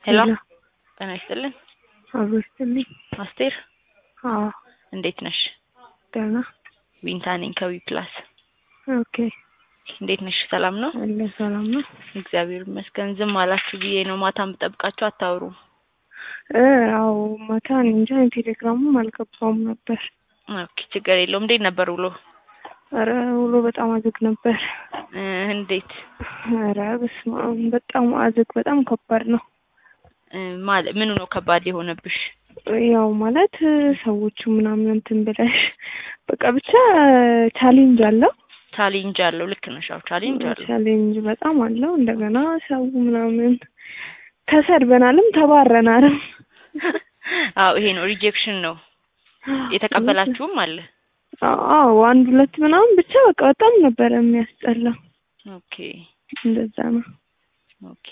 ሄሎ ሄሎ ጤና ይስጥልን። አብሮ ይስጥልኝ። አስቴር አዎ እንዴት ነሽ? ደህና። ዊንታ ነኝ ከዊ ፕላስ። ኦኬ እንዴት ነሽ? ሰላም ነው? አለ ሰላም ነው። እግዚአብሔር ይመስገን። ዝም አላችሁ ብዬ ነው። ማታም ብጠብቃችሁ አታወሩም። እ አዎ ማታ እኔ እንጃ እኔ ቴሌግራሙም አልገባውም ነበር። ኦኬ ችግር የለውም። እንዴት ነበር ውሎ? ኧረ ውሎ በጣም አዝግ ነበር። እ እንዴት ኧረ በስመ አብ በጣም አዝግ በጣም ከባድ ነው። እ ማለት ምኑ ነው ከባድ የሆነብሽ? ያው ማለት ሰዎቹ ምናምን እንትን ብለሽ በቃ ብቻ ቻሌንጅ አለው ቻሌንጅ አለው። ልክ ነሽ። አዎ ቻሌንጅ አለው። ቻሌንጅ በጣም አለው። እንደገና ሰው ምናምን ተሰድበናልም ተባረናልም። አዎ ይሄ ነው ሪጀክሽን ነው። የተቀበላችሁም አለ። አዎ አንድ ሁለት ምናምን ብቻ በቃ በጣም ነበረ የሚያስጠላው። ኦኬ እንደዛ ነው። ኦኬ።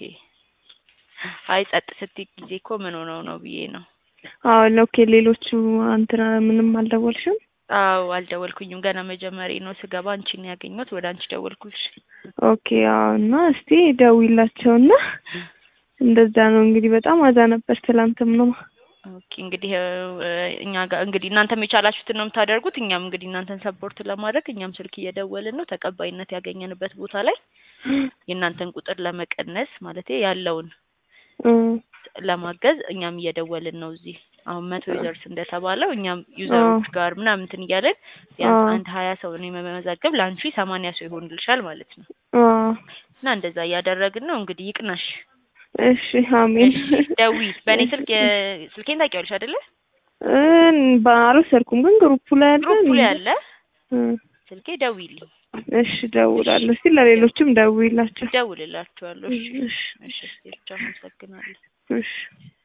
አይ ጸጥ ስትይ ጊዜ እኮ ምን ሆነው ነው ብዬ ነው። አዎ ኦኬ። ሌሎቹ አንተና ምንም አልደወልሽም? አዎ አልደወልኩኝም። ገና መጀመሪያ ነው ስገባ አንቺን ያገኘሁት። ወደ አንቺ ደወልኩልሽ። ኦኬ። አዎ እና እስቲ ደውይላቸውና እንደዛ ነው እንግዲህ በጣም አዛ ነበር ትላንትም ነው። ኦኬ እንግዲህ እ እኛ ጋር እንግዲህ እናንተም የቻላችሁትን ነው የምታደርጉት። እኛም እንግዲህ እናንተን ሰፖርት ለማድረግ እኛም ስልክ እየደወልን ነው። ተቀባይነት ያገኘንበት ቦታ ላይ የእናንተን ቁጥር ለመቀነስ ማለት ያለውን እ ለማገዝ እኛም እየደወልን ነው። እዚህ አሁን መቶ ዩዘርስ እንደተባለው እኛም ዩዘሮች ጋር ምናምን እንትን እያለን ቢያንስ አዎ። አንድ ሀያ ሰው ነው የመመዘገብ ለአንቺ ሰማንያ ሰው ይሆንልሻል ማለት ነው። አዎ። እና እንደዛ እያደረግን ነው። እንግዲህ ይቅናሽ። እሺ አሜን። እሺ ደዊ በእኔ ስልክ የ- ስልኬን ታውቂዋለሽ አይደለ? እን ባልወሰድኩም ግን ግሩፑ ላይ አለ። ግሩፑ ላይ አለ እ ስልኬ ደዊልኝ፣ እሺ ደውላለሁ። እስቲ ለሌሎችም ደውይላቸው። ደውልላችኋለሁ። እሺ እሺ እሺ፣ እሺ፣ አመሰግናለሁ። እሺ